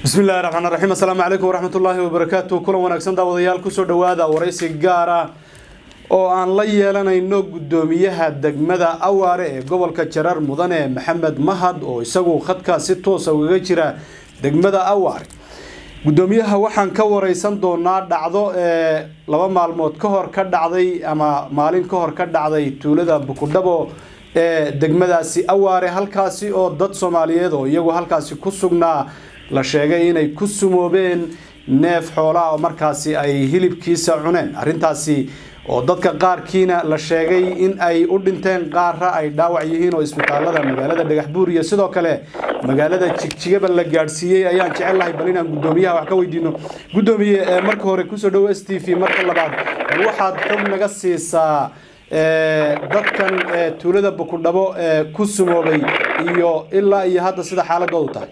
bismi illahi raxmaan raxiim assalaamu calaykum waraxmat ullaahi wabarakaatu kulan wanaagsan daawadayaal kusoo dhowaada waraysi gaar ah oo aan la yeelanayno guddoomiyaha degmada awaare ee gobolka jarar mudane maxamed mahad oo isagu khadkaa si toosa ugaga jira degmada awaare guddoomiyaha waxaan ka wareysan doonaa dhacdo ee laba maalmood ka hor ka dhacday ama maalin ka hor ka dhacday tuulada bukudhabo ee degmadaasi awaare halkaasi oo dad soomaaliyeed oo iyagu halkaasi ku sugnaa la sheegay inay ku sumoobeen neef xoolaa oo markaasi ay hilibkiisa cuneen arrintaasi oo dadka qaarkiina la sheegay in ay u dhinteen qaarra ay dhaawac yihiin oo isbitaalada magaalada dhagaxbuur iyo sidoo kale magaalada jigjigaba la gaadhsiiyey ayaan jecel lahay bal inaan guddoomiyaha wax ka weydiino guddoomiye marka hore kusoo dhowo s t v marka labaad bal waxaad xog naga siisaa dadkan tuulada bukudhabo ee ku sumoobay iyo ilaa iyo hadda sida xaaladoodu tahay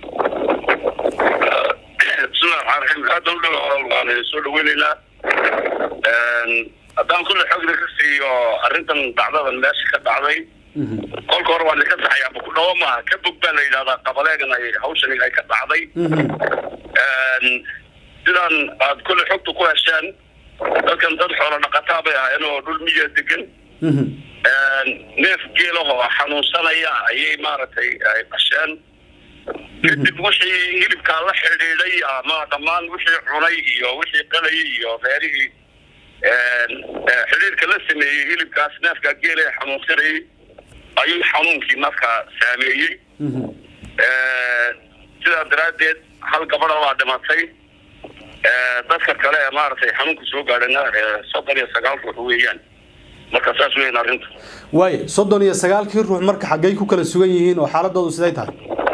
bismillahi raxmaan raxiim aada u dhawa waan soo dhaweyneynaa haddaan kulle xogda ka siiyo arrintan dhacdadan meesha ka dhacday kolka hore waan idinka saxayaa bukudhawo maaha ka bog baa la yidhahdaa qabaleegan ay hawshani ay ka dhacday sidaan aad kulle xogta ku hesheen dadkan dad xoolo dhaqataa bay ahaayeen oo dhul miya degan neef geelahoo xanuunsanaya ayay maaragtay ay qasheen kadib wixii hilibkaa la xidhiidhay ama dhammaan wixii cunay iyo wixii qalayay iyo reerihii xidhiirka la sameeyey hilibkaas neefkaa geela ee xanuunsanayay ayuu xanuunkii markaa saameeyey sidaa daraaddeed hal gabadha baa dhimatay dadka kale ee maaragtay xanuunka soo gaadhana soddon iyo sagaal ruux weeyaan marka saas weyan arrinta waayo soddon iyo sagaalkii ruux marka xaggay ku kala sugan yihiin oo xaaladoodu siday tahay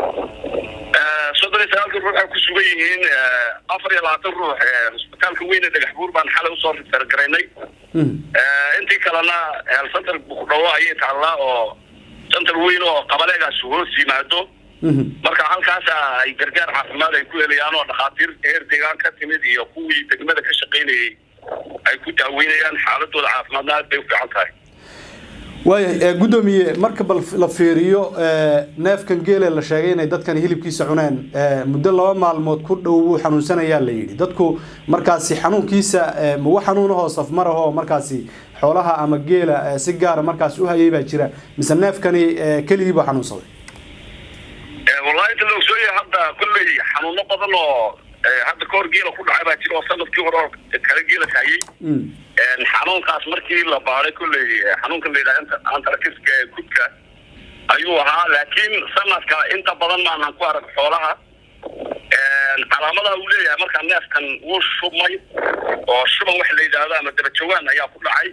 soddon iyo sagaalkii ruux ay ku sugan yihiin afar iyo labaatan ruux isbitaalka weyne dhagaxbuur baan xalay usoo rifargaraynay intii kalena center bukudhawo ayay taallaa oo center weyn oo qabaleegaas hoos yimaado marka halkaasa ay gargaar caafimaad ay ku helayaan oo dhakhaatiir heer deegaan ka timid iyo kuwii degmada ka shaqaynayay ay ku daaweynayaan xaaladooda caafimaadna aad bay u fiican tahay waaya guddoomiye marka bal la fiiriyo neefkan geele la sheegay inay dadkan hilibkiisa cuneen muddo laba maalmood ku dhow wuu xanuunsanayaa la yidhi dadku markaasi xanuunkiisa mawa xanuunahoo safmar ahoo markaasi xoolaha ama geela si gaara markaasi u hayay baa jira mise neefkani keligii baa xanuunsaday wallahi inta la ogsoonyahay hadda kolley xanuuno badan oo hadda kahor geela ku dhacay baa jira oo sanadkii hore oo kale geela kahayay xanuunkaas markii la baaday kolley xanuunka la yidhaha antarakiska ee gudka ayuu ahaa laakiin sanadka inta badan maanan ku arag xoolaha calaamadaha uu leeyahay markaa neefkan wuu shubmay oo shuban waxa la yidhaahdo ama dabajawaan ayaa ku dhacay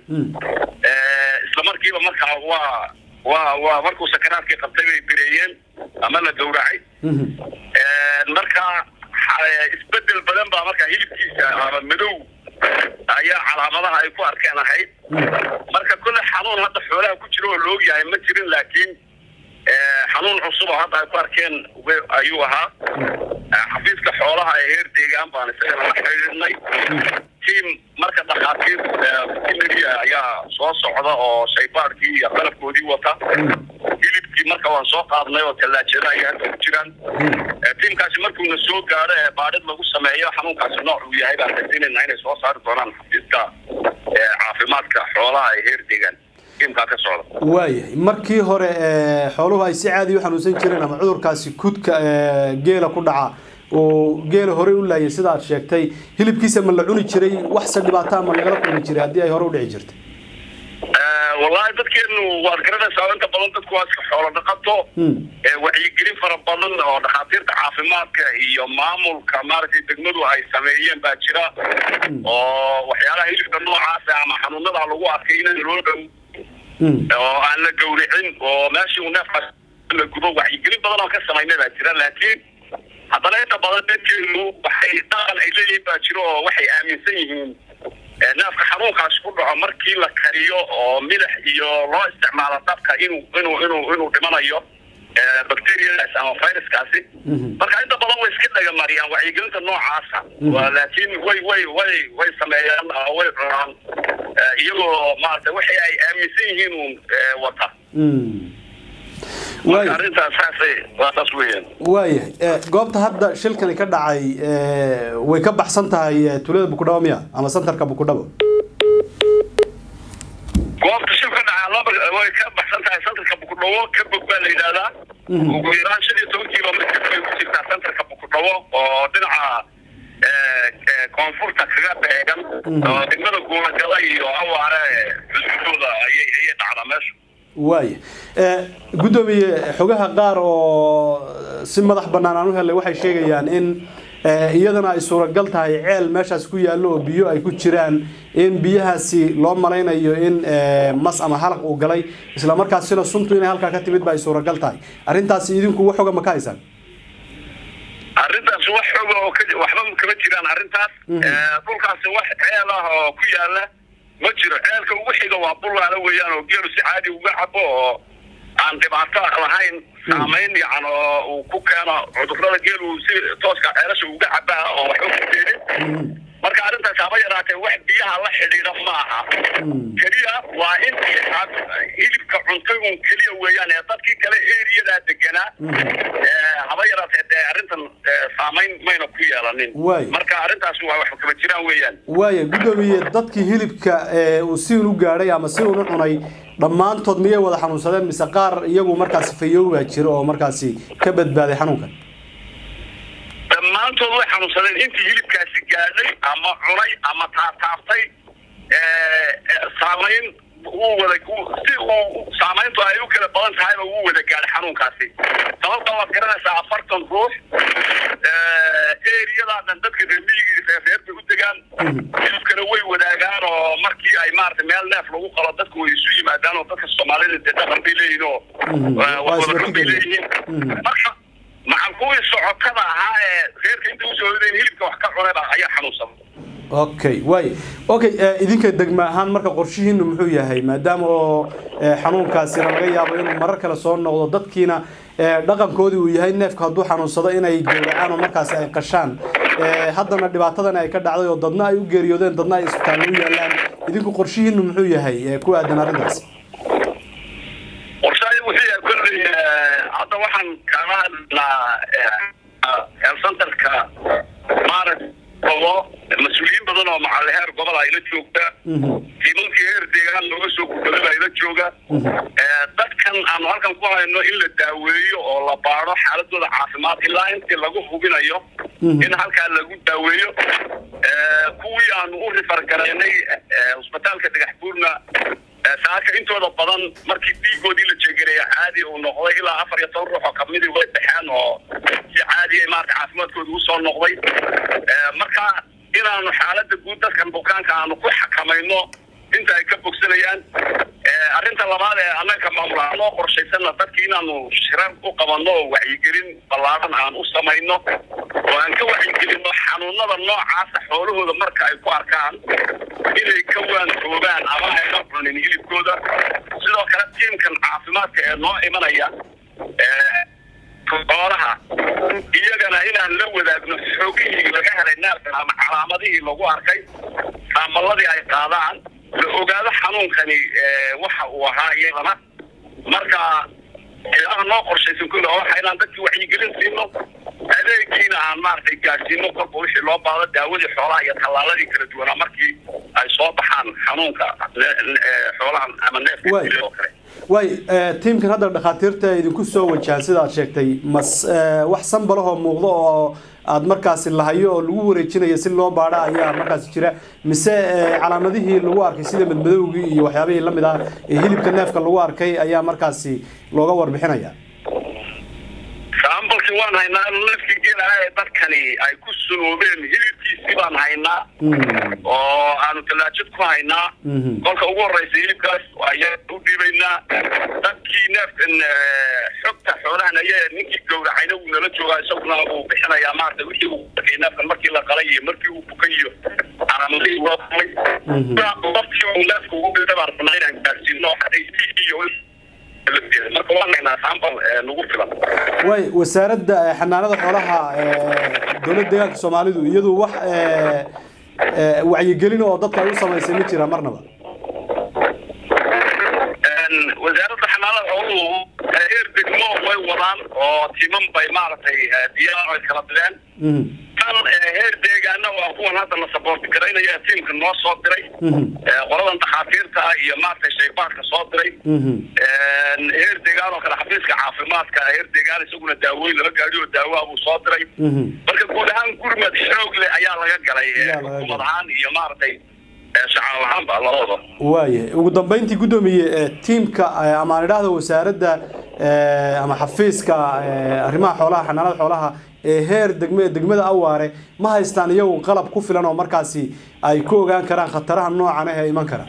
isla markiiba markaa waa waa waa markuu sakaraadkii qabtay bay bireeyeen ama la gawracay marka isbedel badan baa markaa hilibkiisa ama madow ayaa calaamadaha ay ku arkeen ahayd marka kulle xanuun hadda xoolaha ku jira oo la ogyahay ma jirin laakiin xanuun cusub oo hadda ay ku arkeen ayuu ahaa xafiiska xoolaha ee heer deegaan baan isagana la xidhiidhnay tiam marka dhakhaatiir veterinary ayaa soo socda oo shaybaadhkii iyo qalabkoodii wata hilibkii marka waan soo qaadnay oo tallaajada ay hadda ku jiraan tiimkaasi markuuna soo gaadho ee baadhid lagu sameeyo xanuunkaasi nooc uu yahay baan rajaynayna inay soo saari doonaan xafiiska caafimaadka xoolaha ee heer deegaan tiimkaa ka socda waayahay markii hore xooluhu ay si caadi u xanuunsan jireen ama cudurkaasi kudka geela ku dhaca oo geela horey u laayay sida aad sheegtay hilibkiisa ma la cuni jiray waxse dhibaataa ma lagala kulmi jiray haddii ay hore u dhici jirtay wallahi dadkeenu waad garanaysaa inta badan dadku waa iska xoolo dhaqato wacyigelin fara badan oo dhakhaatiirta caafimaadka iyo maamulka maaragtay degmadu ay sameeyeen baa jira oo waxyaalaha hilibka noocaasa ama xanuunada lagu arkay in loo dhow oo aan la gawricin oo meeshii uu neefkaas la gubo wacyigelin badan oo ka samaynay baa jira laakiin haddana inta badan dadkeenu waxay dhaqan ay leeyihiin baa jiro oo waxay aaminsan yihiin neefka xanuunkaas ku dhaco markii la kariyo oo milix iyo loo isticmaalo dabka inuu inuu inuu inuu dhimanayo bacteriadaas ama viruskaasi marka inta badan way iska dhagamariyaan wacyigelinta noocaasa laakiin way way way way sameeyaan oo way cunaan iyagoo maarata waxay ay aaminsan yihiin uun wata marka arrintaas saasay waa saas weeyaan waayahay goobta hadda shilkani ka dhacay way ka baxsan tahay tuulada bukudhabo miya ama santarka bukudhabo goobta shil ka dhacaa laba way ka baxsan tahay santarka bukudhawo ka bog baa la yidhahdaa ugu yaraan shan iyo toban kilomitr bay ku jirtaa santarka bukudhawo oo dhinaca koonfurta kaga beegan oo degmada guuragala iyo awaare xuduudooda ayay ayay dhacdaa meesha waaya guddoomiye xogaha qaar oo si madax bannaan aan u helay waxay sheegayaan in iyadana ay suuragal tahay ceel meeshaas ku yaallo oo biyo ay ku jiraan in biyahaasi loo malaynayo in mas ama halaq uu galay isla markaasina suntu inay halkaa ka timid ba ay suuragal tahay arrintaasi idinku wax xoga ma ka haysaan arrintaas wax xoga oo waxba kama jiraan arrintaas dhulkaasi wax ceel ah oo ku yaala ma jiro ceelka ugu xiga waa bulaala weeyaan oo geelu si caadi uga cabo oo aan dhibaato lahayn saamayn yacan oo uu ku keeno cudurrada geelu si tooska ceelasha uga cabaa oo waxba ku keenin marka arrintaas haba yaraatee wax biyaha la xidhiidha ma aha keliya waa in hilibka cuntay un keliya weeyaan ee dadkii kale eriyadaa deganaa haba yaraatee dee arrintan saamayn mayna ku yeelanin marka arrintaas waa wax kama jiraan weeyaan waaya guddoomiye dadkii hilibka uu si un u gaadhay ama si un u cunay dhammaantood miyay wada xanuunsadeen mise qaar iyagu markaasi fayoobaa jiro oo markaasi ka badbaaday xanuunkan dhammaantood way xanuunsadeen intii hilibkaasi gaadhay ama cunay ama taataabtay saamayn wuu wada si uu saamayntu ay u kala badan tahayba wuu wada gaadhay xanuunkaasi sababta waad garanaysaa afartan ruux eriyadaa dhan dadka reemiyigii reerreer bay u degaan hilibkana way wadaagaan oo markii ay maarata meel neef lagu qalo dadku way isu yimaadaan oo dadka soomaalida dee dhaqan bay leeyihin oo wadadhan bay leeyihiin marka maxan kuwii socotada ahaa ee reerka inta usoo hodeen hilibka wax ka cunayba ayaa xanuunsan okay way okay idinka degma ahaan marka qorshihiinu muxuu yahay maadaama oo xanuunkaasina laga yaabo inuu marar kale soo noqdo dadkiina dhaqankoodii uu yahay neefka hadduu xanuunsado inay gowracaan oo markaasi ay qashaan haddana dhibaatadan ay ka dhacday oo dadna ay u geeriyoodeen dadna ay isbitaallo u yaalaan idinku qorshihiinu muxuu yahay ku aadan arrintaas qorshahay wuxuu yahay kolley hadda waxaan kaga hadlaa centerka maarag oo mas-uuliyiin badan oo macalle heer gobol ayla joogta tiimankii heer deegaan looga soo gudbada ayla jooga dadkan aanu halkan ku hayno in la daaweeyo oo la baado xaaladooda caafimaad ilaa intii lagu hubinayo in halkaa lagu daaweeyo kuwii aanu u rifargaraynay cusbitaalka dhagax buurna saaka intooda badan markii dhiigoodii la jeegareeya caadi uu noqday ilaa afar iyo toban ruux oo kamidii way baxeen oo si caadiya maarata caafimaadkooda usoo noqday marka inaanu xaalada guud dadkan bukaanka aanu ku xakamayno inta ay ka bogsanayaan arrinta labaad ee annaga maamulaha noo qorshaysana dadki inaanu shirar u qabanno oo wacyigelin ballaaran aan u samayno oo aan ka wacyigelino xanuunada noocaasa xoolahooda marka ay ku arkaan inay ka waantoobaan ama ayna cunin hilibkooda sidoo kale tiimkan caafimaadka ee noo imanaya xoolaha iyagana inaan la wadaagno xoogihii laga helay neefkan ama calaamadihii lagu arkay saamalladii ay qaadaan la ogaado xanuunkani waxa uu ahaa iyadana marka ilaha noo qorshaysan kule waxa inaan dadkii wacyigelin siino adeegiina aan maaragtay gaadhsiino kolba wixii loo baado daawadii xoolaha iyo tallaaladii kala duwanaa markii ay soo baxaan xanuunka xoolaha ama neefka oo kale way tiimkan hadda dhakhaatiirta idinku soo wajahan sida aad sheegtay mas wax sanbalahoo muuqdo oo aada markaasi lahayo oo lagu wareejinayo si loo baadha ayaa markaasi jira mise calaamadihii lagu arkay sida madmadowgii iyo waxyaabihii lamid ah ee hilibka neefka lagu arkay ayaa markaasi looga warbixinaya sambalkii waan haynaa neefkii geelaha ee dadkani ay ku sunoobeen hilibkiisii baan haynaa oo aanu talaajad ku haynaa kolka ugu horeysa hilibkaas ayaa u dhiibaynaa dadkii neefkan xogta xoolahan aya ninkii gowracayna wuu nala joogaa isaguna uu bixinayaa maarata wixii uu arkay neefkan markii la qalay iyo markii uu bukay iyo calaamadihii loo qalay qofkii uu neefka ugu dhintay baan rabnaa inaan gaarsiino iyo marka waan haynaa sambal nagu filan way wasaaradda xanaanada xoolaha dowladda deegaanka soomaalidu iyadu wax wacyigelin oo dadka ay u samaysay ma jira marnaba wasaaradda xanaanada xooluhu heer degmo way wadaan oo timan bay maaragtay diyaar ay kala direen tan heer deegaana waa kuwan hadda la saboorti garaynaya tiimka noo soo diray qoladan dakhaatiirta ah iyo maaragtay shaybaadka soo diray heer deegaan oo kale xafiiska caafimaadka heer deegaan isaguna daawooyin laba gaadi oo daawaha buu soo diray marka guud ahaan gurmad xoog leh ayaa laga galay xukuumad ahaan iyo maaragtay shacab ahaanba labada waaya ugu dambeyntii guddoomiye tiimka ama aan idhaahdo wasaaradda ama xafiiska arrimaha xoolaha xanaanada xoolaha ee heer degm degmada awaare ma haystaan iyagu qalab ku filan oo markaasi ay ku ogaan karaan khataraha noocan ah ee iman kara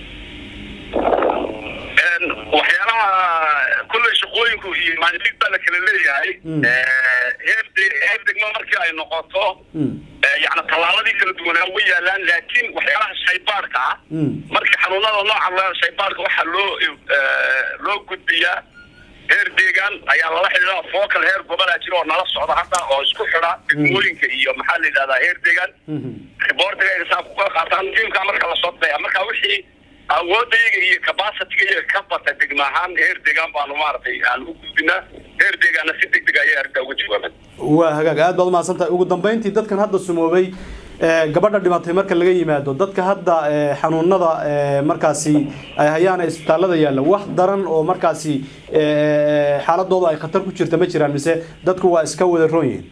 waxyaalaha kulley shaqooyinku iyo maalilig baa la kala leeyahay heer heer degmo markii ay noqoto yani tallaaladii kala duwanaa way yaalaan laakiin waxyaalaha shaybaadhka ah markii xanuunada nooca shaybaadhka waxaa loo loo gudbiyaa heer deegaan ayaa lala xidhiidha focal heer gobolaa jira oo nala socda hadda oo isku xidha degmooyinka iyo maxaa la yidhahdaa heer deegaan riboortiga ay saa kukala qaataan tiimka marka lasoo daya marka wixii awoodayga iyo capacitiga ka bata degma ahaan heer deegaan baanu maaragtay aan u gudbinaa heer deegaana si degdeg ayay arrintaa uga jawaabeen waa hagaag aad baad umahadsan tahay ugu dambeyntii dadkan hadda sumoobay gabadha dhimatay marka laga yimaado dadka hadda xanuunada markaasi ay hayaan isbitaalada yaalla wax daran oo markaasi xaaladooda ay khatar ku jirta ma jiraan mise dadku waa iska wada roon yihiin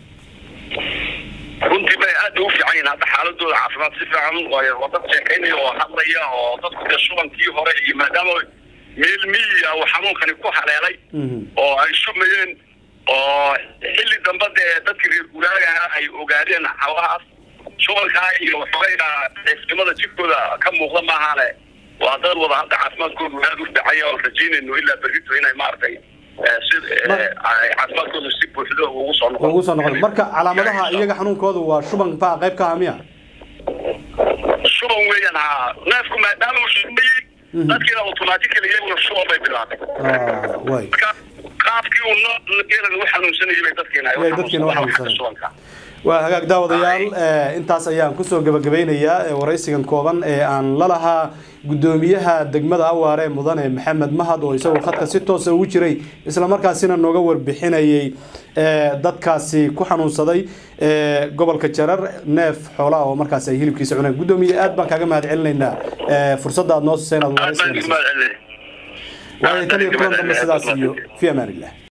runtii bay aad ugu fiican yihiin hadda xaaladooda caafimaad si fiican waa dad sheekaynaya oo hadlaya oo dadku dee shubankii hore iyo maadaama meel miyiga uu xanuunkani ku haleelay oo ay shumayeen oo xilli dambe dee dadkii reer guuraagaha ay ogaadeen xawahaas shubankaa iyo waxoogaa xifnimada jirkooda ka muuqda maahaane waa dad wada hadda caafimaadkoodu aad u dhacaya oo rajaynayno ilaa berrito inay maaragtay si caafimaadkoodu si buuxdo ugu soo noqon ugu soo noqon marka calaamadaha iyaga xanuunkoodu waa shuban baa qayb ka ah miya shuban weeyaan haa neefku maadaama uu shumayey dadkiina automatically iyaguna shuban bay bilaabay way marka qaabkii uu geelan u xanuunsanayay bay dadkiina ay Way dadkiina u xanuunsanayeen. shubanka waa hagaag daawadayaal intaas ayaan kusoo gabagabeynayaa waraysigan kooban ee aan la lahaa guddoomiyaha degmada awaare mudane maxamed mahad oo isagoo khadka si toosa ugu jiray islamarkaasina nooga warbixinayay dadkaasi ku xanuunsaday gobolka jarar neef xoolaha oo markaasi ay hilibkiisa cuneen guddoomiye aad baan kaaga mahad celinaynaa fursadda aad noo siisay inaad aad baan waraysigan idin mahad celinay waayo tan iyo kulan dambe sidaas iyo fi amaan illah